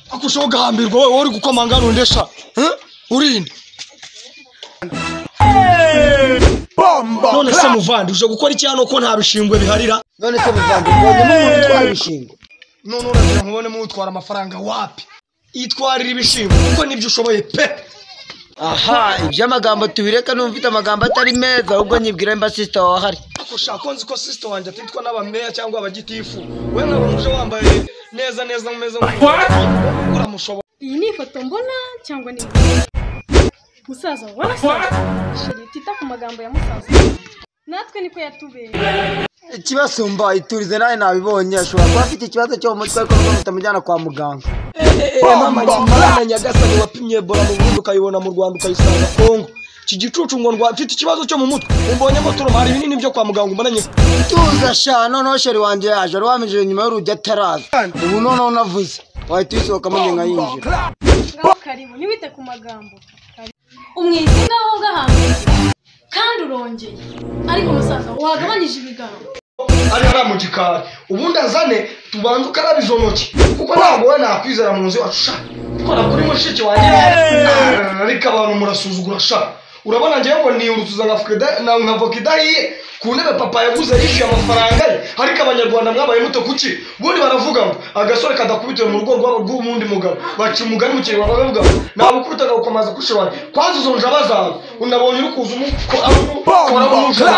ntapfa ushaho ugahambirwa wowe wowe uri gukomanga rundesha urinde none se muvandi uje gukora iki hano ko nta bishingwe biharira none se muvandimwe ubonyemo umuntu utwara ibishingwe none uragira ngo ubonemo utwara amafaranga wapi itwarira ibishingwe kuko nibyo ushoboye pe aha ibyo amagambo tubireka numva ufite amagambo atari meza ahubwo nyibwira mba sisita wahari ariko ushaka ko nzi ko sisita wanjye atitwa n'abameya cyangwa abagitifu we ntabwo uje wambaye neza neza umeze nk'umuntu uramushobora iyi ni ifoto mbona cyangwa ni musaza warasaza sheri tita ku magambo ya musaza natwe niko yatubereye ikibasumba iturize nawe nabibonye ashobora kuba afite ikibazo cyo mu mutwe ariko nuko mutamujyana kwa muganga mama kimana nyagasani wapimye ebola mu burundi ukayibona mu rwanda ukayisanga kongo iki gicucu ngo ndwa mfite ikibazo cyo mu mutwe umbonyemo turuma hari ibinini byo kwa muganga umbonanye tuza sha noneho sheri wanjye yaje wari wamwinjije nyuma y'urugi ataraza ubu noneho unavuze wahita uyisohokamo nge nkayinjira ngaho karibu ntiwite ku magambo karibu. umwite ngaho ugahambiriye kandi urongeye ariko musaza wagabanyije ibigango ari hariya mu gikari ubundi azane tubanze ukarabe izo ntoki kuko ntabwo we nakwizera mu nzu iwacu sha ukora kuri mushiki wanjye ariko abantu murasuzugura sha urabona ngewe ngo niyurutuza nka voka ida- na- nka voka idahiye ku ntebe papa yaguze yishyuye amafaranga ye ariko abanyarwanda mwabaye muto kuki ubundi baravuga ngo agasore kadakubitiwe mu rugo rw'aba- rw'uwundi mugabo baca umugani mu kirwa baravuga ngo ntabwo ukubitaga gukomeza kushobora kwanza izo njaba zawe unabonye uri kuza umukora umukora